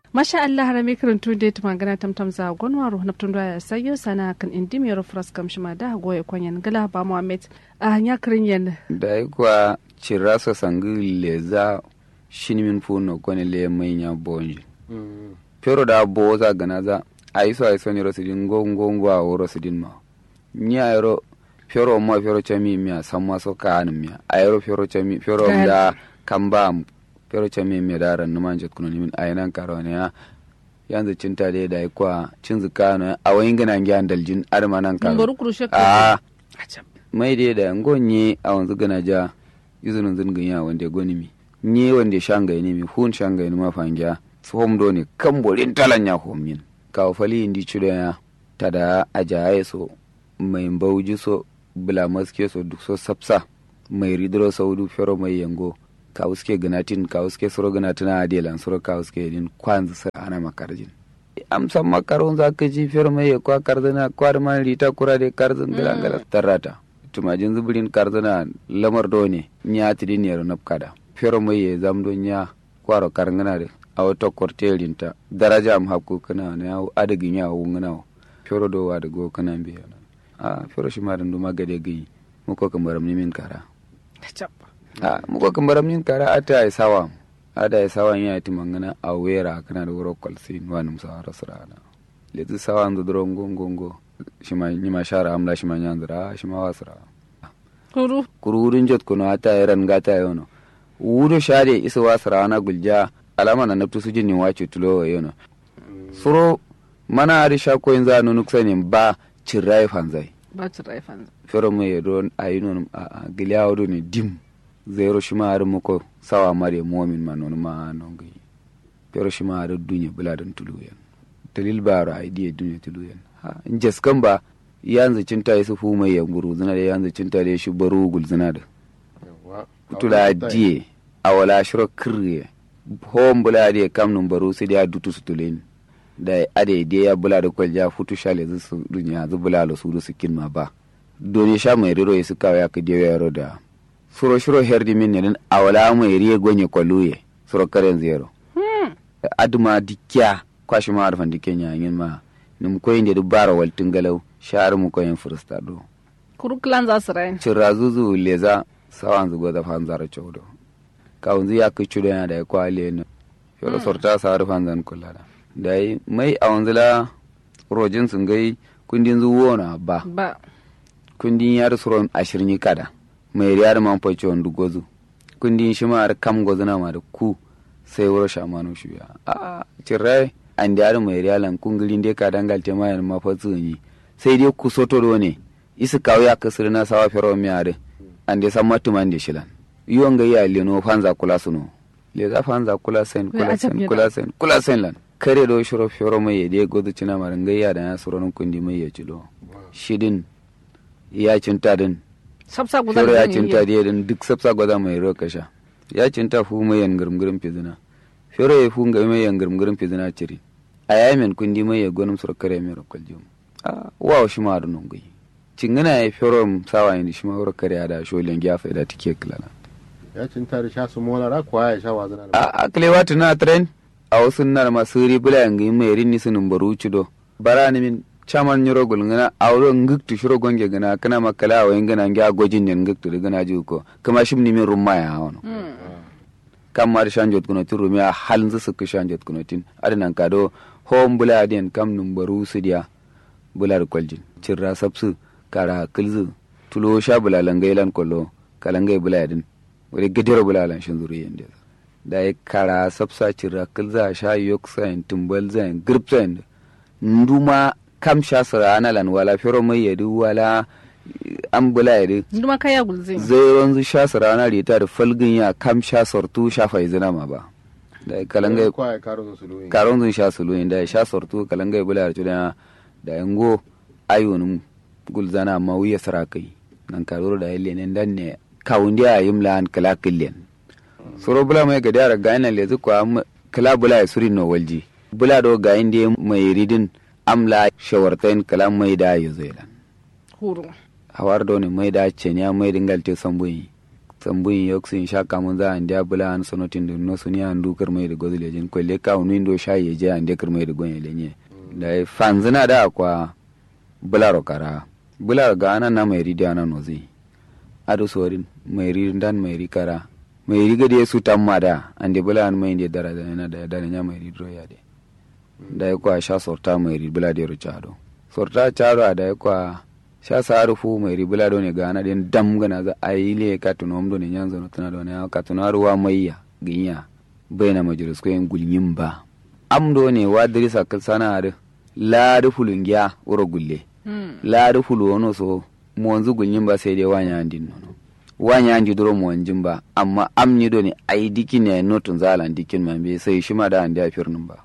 masha Allah harame karantu da ta magana tamtam za gonwa ro na tun ya sayo sana kan indi mi ro fras kam shima da goye kwanyan gala ba Muhammad a hanya kirin yan da kuwa cirasa sangi leza shinimin funo kone le manya bonji pero da bo za gana za aiso aiso ni rosidin ngo ngo ngo a woro sidin ma nya ero pero mo pero chami mi samma so kan mi ayro pero chami pero da kamba pero chami mi da ran man jet kuno min ayinan karo ne ya yanzu cinta da da kwa cin zukano a wayin gana ngyan daljin armanan karo Ngoro kurushe a Acham. mai dai da ngonye a wanzu gana ja izinin zingin ya wanda ya goni mi nye wanda ya shanga ne mi hun shanga ne ma fangiya tsohon do ne kan borin talan ya homin kawo fali indi chudo ya tada ajaye so mai bauji so bula maske so duk so sapsa mai ridro saudu fero mai yango kawo suke ganatin kawo suke soro ganatin a adelan soro kawo suke din kwanzu sa ana makarjin amsan makaron za ka ji fero mai kwa karzana kwar man rita kura de karzan gala gala tarrata tumajin zubirin karzana lamar do ne nya tidin yaro napkada fero mai ya zamdo nya kwaro karngana de a wata kortelin ta daraja am hakku kana ne yawo adagin yawo ngana fero do wa da go kana biya a fero shi ma dan duma gade gai muko kamaram ni min kara Acham. a muko kamaram nin kara ata ai sawa ada ai sawa ya ti mangana a wera kana da wuro kwalsin wanum sa rasrana letu sawa ndo dro ngongo ngo shima nyima shara amla shima nyanzra shima wasra Kuru. kururin jot kuno ata eran gata yono wudo shade isa wasra na gulja alama na naftu sujin ni wace tulo yono suro mana ari shako yin za nunuk sanin ba cirrai fanzai Ba ci raifan. fero mai yado a yi non a giliya wado ne dim zero shi ma har muko sawa mare momin ma non ma non gai fero shi ma har dunya buladan tuluyan dalil baro a idiya dunya tuluyan ha in jaskan ba yanzu cinta yi su fu mai yanguru zina da yanzu cinta da shi baro gul zina da kutula diye a wala shiro kirye hom bula diye kam nun baro sai da dutu su tulen da ade diye ya bula da kwalja futu shale zu su dunya zu bula lo su su kin ma ba doni sha mai riro ya suka ya ka diye yaro da suro shiro herdi min ne a wala mai riye gonye kwaluye suro karen zero aduma dikya kwashi ma arfan dikke nya yin ma num koyin da dubara waltin galau shar mu koyin fursta do Kuru klan za su rayin. cirra zuzu leza sawan zugo da fan zara chowdo ka unzi ya ku chudo ya da ya kwale no yoro sorta sa har fan zan kula da dai mai a wanzula rojin sun gai kundin zuwo na ba Ba. kundin yar suron ashirin kada mai riyar man faci wanda gozu kundin shi ma har kam gozuna ma da ku sai wuro shamanu shi ya a cirrai an da yar mai riyalan kungilin dai ka dangal te mayan ma fa yi sai dai ku soto do ne isi kawo ya kasir na sawa fero mi are an dai san matuman da shilan yiwon ga ya leno fanza kula suno le za fanza kula sen Wai kula ajab sen ne kula da. sen kula sen lan kare do shiro fero mai ya dai gozu cina marin gayya da ya suron kundi mai ya cilo shidin ya cinta din Sabsa gudan Fero ya zan cinta yi. diye din duk sabsa gwada mai ro kasha ya cinta fu mai yan gurmgurin fizina Fero ya fu ga mai yan gurmgurin fizina ciri a yayi min kundi mai ya gonum sur kare mai ro kwaljum a wa shi ma dun ngai cingana ya fero sawa yin shi ma ro kare ya da sholen ya faida tike klana ya cinta da sha su molara kuwa ya sha wazana da a akle watu na tren a wasu nar masuri bula yang yi mai rinni sunun baru cido bara ni min chaman nyoro gul ngana awro ngiktu shiro gonge gana kana makala wa ingana ngya gojin nen ngiktu de gana juko kama shim ni min rumma ya wono kam mar shanjot kuno tin rumi a halin su ku shanjot kuno tin adinan kado hom bula den kam num baru sidiya bula da kwaljin cirra sabsu kara kilzu tulo sha bula langai lan kollo kalangai bula din wani gadira bula lan shin zuri yende da ya kara sabsa cirra kilza sha yok sain tumbal zain grip zain nduma kam sha sara ana lan wala fero mai yadu wala an bula yadu Nduma kaya gulzin. zai wanzu sha sara ana rita da falgin ya kam sha sortu sha faizina ma ba da ya kalangai kuwa ya karo su suluyin karon zun sha sulu inda ya sha sortu kalangai bula da tudana da yango ayonum gulzana ma wiya sarakai nan karoro da yalle ne dan ne kawundi a yim lan kala killen soro bula mai ga dara ga ina lezu ko am kala bula ya suri no walji bula do ga inde mai ridin amla shawartain kala mai da ya zailan Huru. hawar do ne mai da ce ne mai dingal te sambuyi sambun yoksin sha kamun za an dia bula an sonotin da no suni an du kirmai da gozile jin kwelle ka unu indo sha ye je an dia kirmai da gonye lenye da fanzina da kwa bularo kara bularo ga ana na mai ridi ana nozi ado sorin mai ridi dan mai ri kara mai ri gade su tamma da an de bula an mai de dara da na da da nya mai ri ro ya de da kwa sha sorta mai ri bula de ro chado sorta chado da kwa sha saru fu mai ribula do ne gana den dam gana za ayile ka tuno amdo ne nyanzo no tana do ne ka tuno ruwa maiya ginya baina majlis ko en gulnyim ba amdo ne wa dirisa kal sana ar la du fulungiya uro gulle la du fulu wono so monzu gulnyim ba sai dai wanya andin no wanya andi duro mo wanjin ba amma amni do ne ai dikin ne notun zalan dikin man be sai shi ma da andi afirnin ba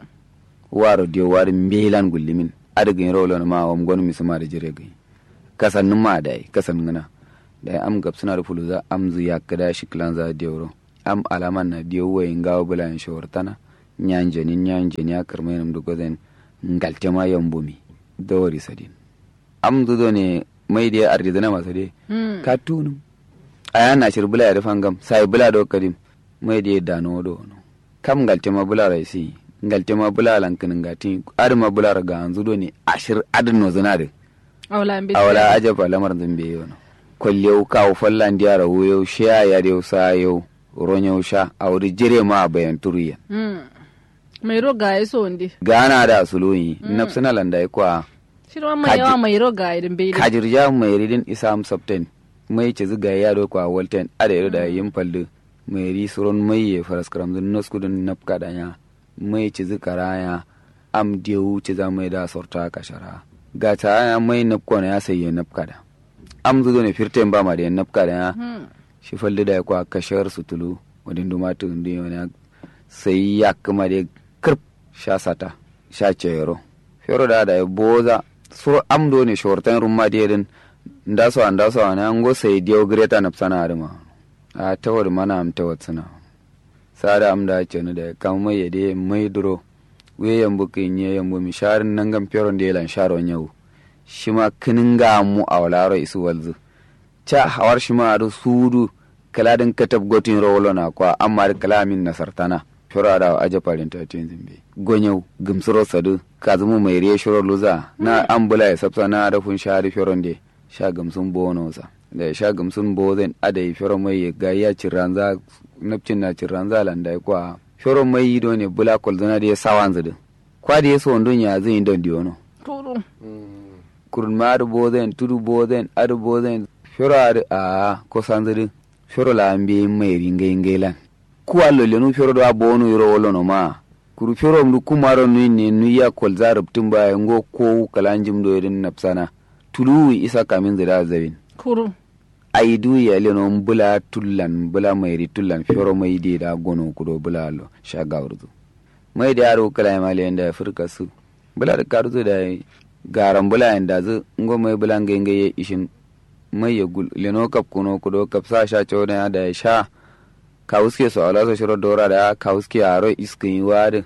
waro dio war mbelan gullimin adagin rolo ma wam gonu misuma da jire gai kasannin ma da kasan ngana da am gab suna da fuluza am zu ya kada shi klan za dioro am alaman na diyo way ngawo bula en shortana nyanje ni nyanje ni akar mai nam dugo den ngalte ma yambumi dawari sadin am zu do ne mai da ardi na masa de ka tunum aya na shir bula ya fangam sai bula do kadim mai da dano do no kam ngalte ma bula rai si ngalte ma bula lankin ngati ar ma bula ga anzu do ne ashir adin no zanade awala ajaba lamar zambe yau kwallew kawo fallan diyara wuyo shiya ya dew sa yau ronyo sha awri jire ma bayan turiya mai ro ga yaso ndi gana da suluyi nafsina landa kwa shirwa mai yawa mai ro ga idin bai kajirja mai ridin isam sabten mai ci ziga ya do kwa walten ada yaro da yin fallu mai ri suron mai ya faras karam zun noskudun napka danya mai ci zikara ya am dewu ci za mai da sorta kashara ga ta ya mai napko na ya sayi napka da am zuzo ne firten ba ma da napka da ya shi fallu da ya kwa kashar sutulu wadin dumatu ndi wani sai ya kuma da kirp sha sata sha cero fero da da ya boza sur am do ne shortan rumma da yadin ndaso a ndaso a nan go sai dio greta na sana arma a tawar mana am tawar suna sada am da ce ni da kam mai yade mai duro we yambu kin ye yambu mi sharin nan gam peron de lan sharon yau shi ma kinin ga mu a walaro isu walzu cha hawar shi ma adu sudu kaladin katab gotin rolo na kwa amma kalamin nasartana fero da aje parin ta tin zimbe gonyau gumsuro sadu kazumu mai riye shiro luza na ambula ya sabsa na da fun shari feron de sha gamsun bono sa da sha gamsun bozen ada yi fero mai ga ya ciranza napcin na ciranza landa kwa fero mai do ne bula kolzana da ya sawan zudu kwa da ya so ndon ya zin don diono turu kurun ma adu bozen tudu bozen adu bozen fero adu a ko sanzudu fero la ambi mai ringai ngailan kuwa lolenu fero do abonu yoro wolono ma kuru fero mdu kumaro nui ne nui ya kolza rubtun ba ngo ko kalanjim do irin napsana tulu isa kamin zira zabin kuru ai du ya leno bula tullan bula mai ri tullan fero mai de da gono kudo bula lo sha gawurzu mai da yaro kala ma le da furka su bula da karzu da garan bula yanda zu ngo mai bula ngenge ishin mai ya gul leno kap kuno kudo kap sa sha chona da sha kawuske so ala so shiro dora da kawuske aro iskin wade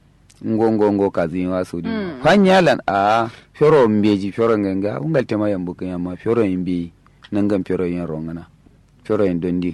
ngongo ngo kazi wa so di fanyalan a fero mbeji fero nganga ungal tema yambu kan yamma fero imbi nangam fero yin rongana fero yin dondi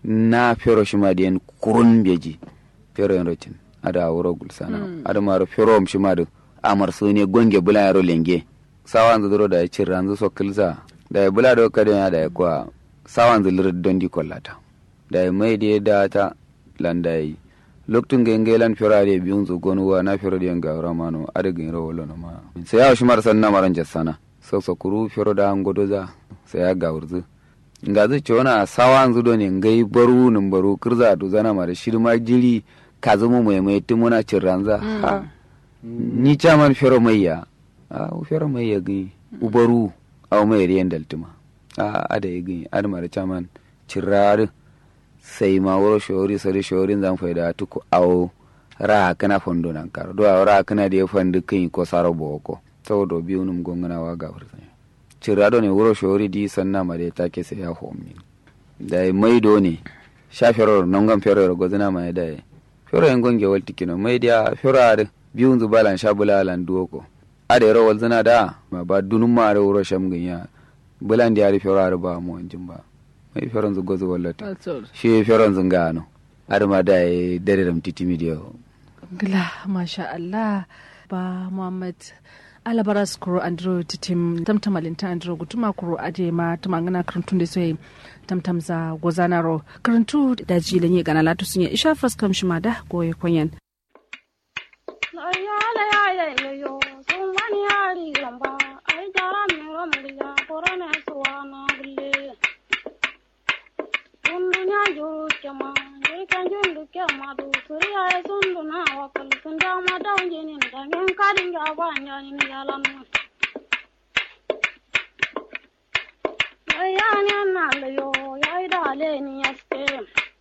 na fero shima di en kurun mbeji fero yin rotin ada wuro gulsana ada maro fero m shima do amar so ne gonge bula yaro lenge sawan zuro da cirran zo so kilza da bula do kadon da kwa sawan zulir dondi kollata da mai da da ta landai loktun ga ngelan firade biyun zu gonu wa na firade ga ramano adagin rawo lono ma sai ya shi marsan na maran jassana so so kuru firo da ngodo za sai ya ga urzu nga zu chona sawan zu do ne ngai baru nun baru kirza to zana mara shirma jiri ka zama mai mai tumuna cirranza ha ni chaman firo mai ya a firo mai ya gi ubaru aw mai riyan daltuma a ada ya gi admar chaman cirrar sai ma wuro shori sari shorin zan faida tuku awo ra kana fondo nan kar do ra kana de fandu kin ko saro boko saboda biyu num gongana wa ga furta cira do ne wuro shori di sanna ma de take sai ya homi da mai do ne sha feror non gam feror gozana ma da fero en gonge walti kino mai dia feror biyu zu balan sha bulalan duoko ade ro wal zana da ma ba dunum ma ro wuro sham ganya bulan dia ri feror ba mo anjin ba mai feron zu gozu wallata Atsor. shi feron zun gano adama da ya dare da mtiti midiyo Gila, masha Allah, ba Muhammad alabaras kuro andro titim tamtamalinta andro gutuma kuro ade ma tumangana karantun da soyi tamtam za gozanaro karantu da jilin yi gana latu sun yi isha faskam shi ma da goye kwanyan. Yani annalle yo, ya idale ni yaske.